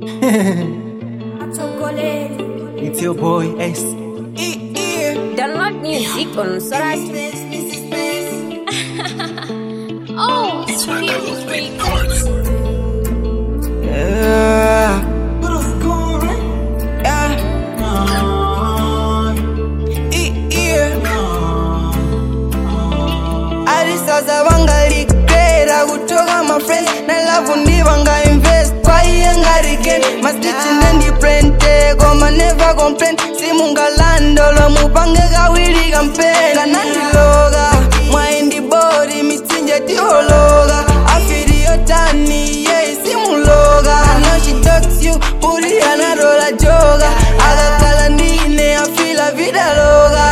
It's your boy S. Download music on Sorat. oh, Spirit Records. Yeah. Yeah. alisaza vangaligera kutoka mafriends nalavu ndivanga invest kwaiye ngariken mastichi nendiprente koma neva complain simungalandolo mupange kawili kampen kanandiloga mwaindibori mitsinje tihologa afiriyotani ye simuloga ano she talks you puri anarola joga akakala ndine afila vidaloga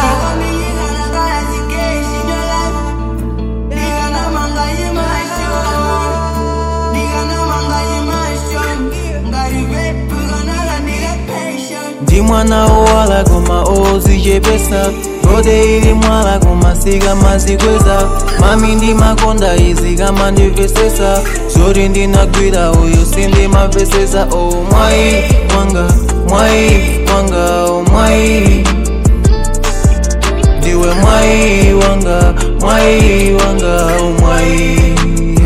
ndi mwana owala koma ozichepesa rode ili mwala koma sikamazikweza mami ndi makonda izi kama ndimvesesa zoti ndinagwira uyu sindimamvesesa o mwayi mwanga mwayi mwanga o mwayi ndiwe mwayi wanga mwayi wanga o mwayi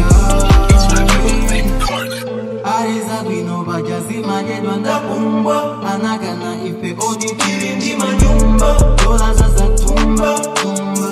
ariza bwino bajazimanyedwa ndakumbwa anagana ife odikiri ndi manyumba dola zazatumba tumba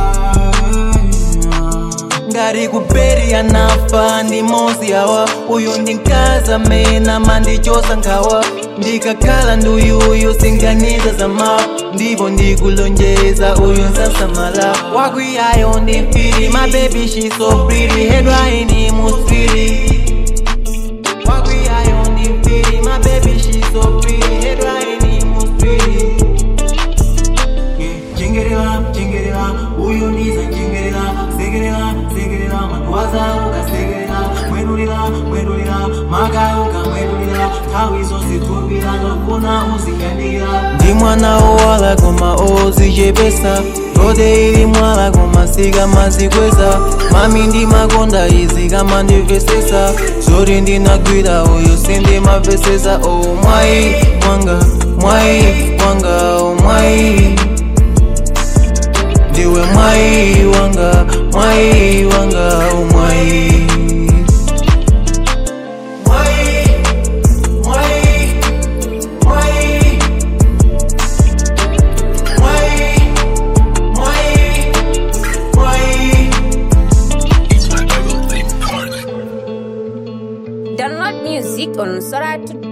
ngati kuperi anafa ndi mozi awa uyu ndi mkazi amene mandichosa nkhawa ndikakhala ndi uyuyu singaniza zama ndipo ndikulonjeza uyu nsasamala wakwiyayo ndi mfiri my baby she so pretty hedwa ini musfiri wakwiyayo ndi mfiri my baby she so pretty hedwa ini musfiri chengerera chengerera uyu ndiza chengerera segerera segerera manwaza ukasegerera mwedulira mwedulira maka ukamwedulira nthawi zonse tupira ndofuna uziyandikira ndi mwana owala koma ozichepesa rode ili mwala koma sikamazikweza mami ndi makonda izi kama ndimvesesa zoti ndinagwira uyu sindimamvesesa o mwayi mwanga mwayi mwanga o mwayi ndiwe mwayi wanga mwayi wanga o mwayi Mwayi, mwayi, mwayi. Mwai, mwai, mwai. Download music on Sorat.